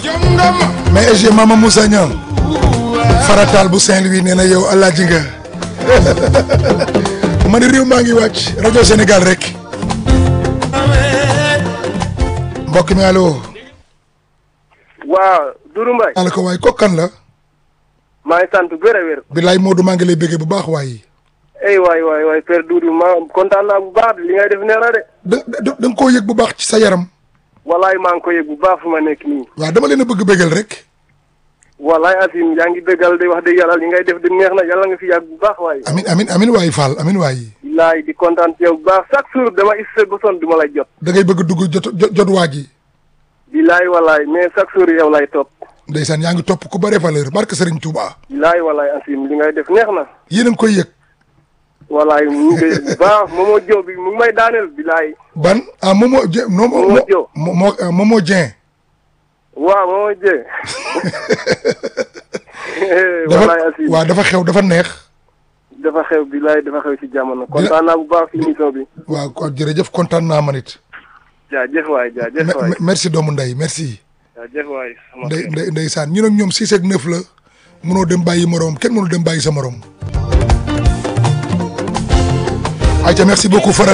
mais EG Mama Moussa Niang farataal bu Saint-Louis nee na yow alaaji nga ma ne réew maa ngi wàcc rajo Sénégal rek mbokk mi allo. waaw Doudou Mbaye. maa la ko waay kooku kan la. maa ngi sant wér a wér. bilaay Modou maa ngi lay bëggee bu baax waay. ey waay waay waay Père Doudou ma kontaan naa bu baax li ngay def neex na de. da da da nga koo yëg bu baax ci sa yaram. walaay maa ngi ko yëg bu baax fu ma nekk nii. waaw dama leen a bëgg bëggal rek. walaay Asim yaa ngi dëggal de wax dëgg yàlla li ngay def de neex na yàlla nga fi yàgg bu baax waay. amin amin amin waay Fall amin waay. bilaay di kontaan ci yow bu baax chaque jour dama isse ba sonn du ma lay jot. da ngay bëgg dugg jot jot jot waa ji. bilaay walaay mais chaque jour yow lay topp. ndeysaan yaa ngi topp ku bare valeur barke Serigne Touba. bilaay walaay Asim li ngay def neex na. yéen a ngi koy yëg. walaay mu ngi koy bu baax Momo Diop bi mu ngi may daaneel bilaay. ban ah Momo Dieng. Momo Diop Momo Momo Dieng. waaw Momo Dieng. dafa walaay Asim waaw dafa xew dafa neex. dafa xew bilaay dafa xew ci jamono kontaan naa bu baax ci émission bi. waaw kon jërëjëf kontaan naa man it. jaajëf waay jaajëf waay Me- merci doomu ndey merci. jaajëf waay. sama ndey xarit. ndey ndeysaan ñu nag ñoom six ak neuf la mënoo dem bàyyi moroom kenn mënul dem bàyyi sa moroom. ayca merci beaucoup Fara